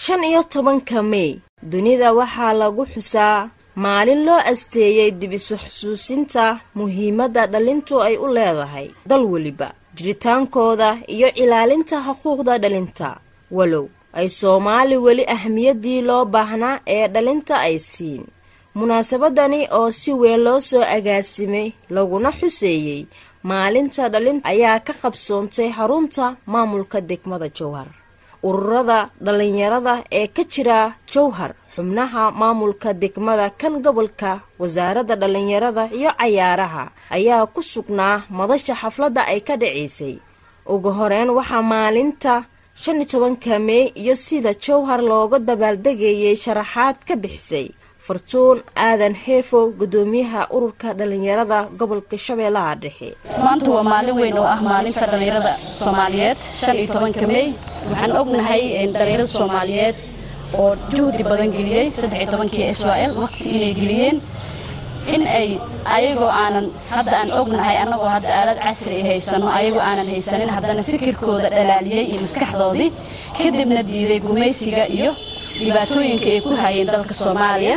shan iyo tobanka mey dunida waxaa lagu xusaa maalin loo asteeyey dib isu xusuusinta muhiimadda dhalintu ay u leedahay dal weliba jiritaankooda iyo ilaalinta xuquuqda dhalinta walow ay soomaali weli ahmiyaddii loo baahnaa ee dhalinta ay siin munaasabadani oo si weyn loo soo agaasimay laguna xuseeyey maalinta dhalinta ayaa ka qabsoontay xarunta maamulka degmada jowhar ururada dhallinyarada ee ka jira jowhar xubnaha maamulka degmada kan gobolka wasaaradda dhallinyarada iyo cayaaraha ayaa ku sugnaa madasha xafladda ay ka dhacaysay ugu horeyn waxaa maalinta shan iyo tobanka mey iyo sida jowhar looga dabaaldegayay sharaxaad ka bixisay fartuun aadan xeefow gudoomiyaha ururka dhallinyarada gobolka shabeellaha dhexe maanta waa maalin weyn oo ah maalinta dhallinyarada soomaaliyeed shan iyo tobanka mey waxaan ognahay dhallinyarada soomaaliyeed oo juhdi badan geliyey saddex iyo tobankii s l waqti inay geliyeen in ay ayagoo aanan hadda aan ognahay annagoo hadda aalad casri ay haysano ayagoo aanan haysanin haddana fikirkooda dhalaaliyey iyo maskaxdoodii kadibna diiday gumaysiga iyo dhibaatooyinka ay ku hayeen dalka soomaaliya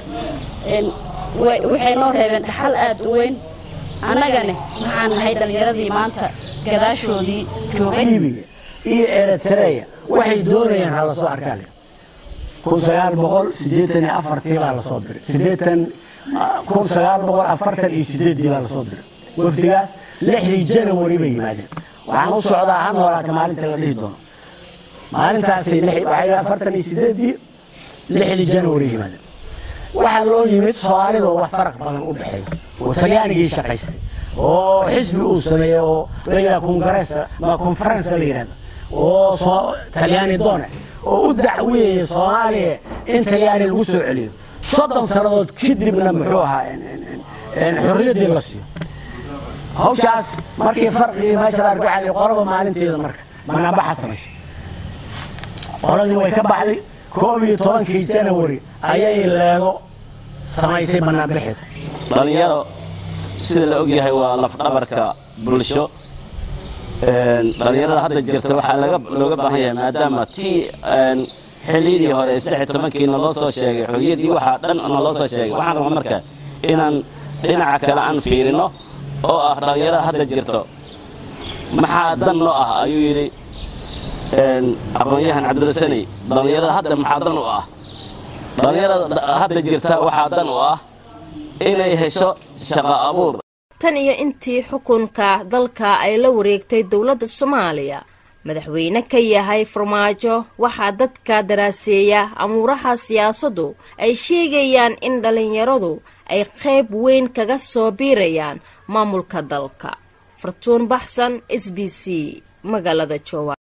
waxay noo reebeen dhaxal aad u weyn annagane waxaan nahay dhallinyaradii maanta gadaashoodii joogay iyo eritreya waxay doonayaan hala soo arkaan kun sagaal boqol sideetan iyo afartii baa lasoo diray sideetan kun sagaal boqol afartan iyo sideeddii baa lasoo diray wafdigaas lixdii janawari bay yimaadeen waxaan u socdaa ha noolaata maalinta la dhihi doono maalintaasi waxay afartan iyo sideeddii lixdii janawari yimaadeen waxaa loo yimid soomaalidoo wax faraq badan u dhexeeya oo talyaanigii shaqaystay oo xisbi uu sameeyey oo layidhaha kongarees ma konferensa la yidhahda oo talyaani doone oo u dacwiyaya soomaaliya in talyaani lagu soo celiyo soddon sannadood kadibna muxuu ahaa xorriyaddii la siiyo hawshaas markii farqigii meesha la arko waxaa lihi qolaba maalinteeda marka banaanbaxa samayso qoladii way ka baxday koob iyo tobankii janawari ayay leego samaysay banaanbaxeeda dhallinyaro sida la ogyahay waa lafdhabarka bulsho dhallinyarada hadda jirta waxaa looga baahan yahay maadaama tii xilliyadii hore saddex tobankii naloo soo sheegay xorriyaddii waxaa dhan naloo soo sheegay waxaan rabaa marka inaan dhinaca kale aan fiirino oo ah dhallinyarada hadda jirto maxaa dan noo ah ayuu yidhi aqoon-yahan cabdirasaney dhallinyarada hadda maxaa dan u ah dhallinyarada hadda jirta waxaa dan u ah inay hesho shaqo abuur tan iyo intii xukunka dalka ay la wareegtay dowladda soomaaliya madaxweyne ka yahay farmaajo waxaa dadka daraaseeya amuuraha siyaasaddu ay sheegayaan in dhallinyaradu ay qayb weyn kaga soo biirayaan maamulka dalka fartuun baxsan s b c magaalada jowar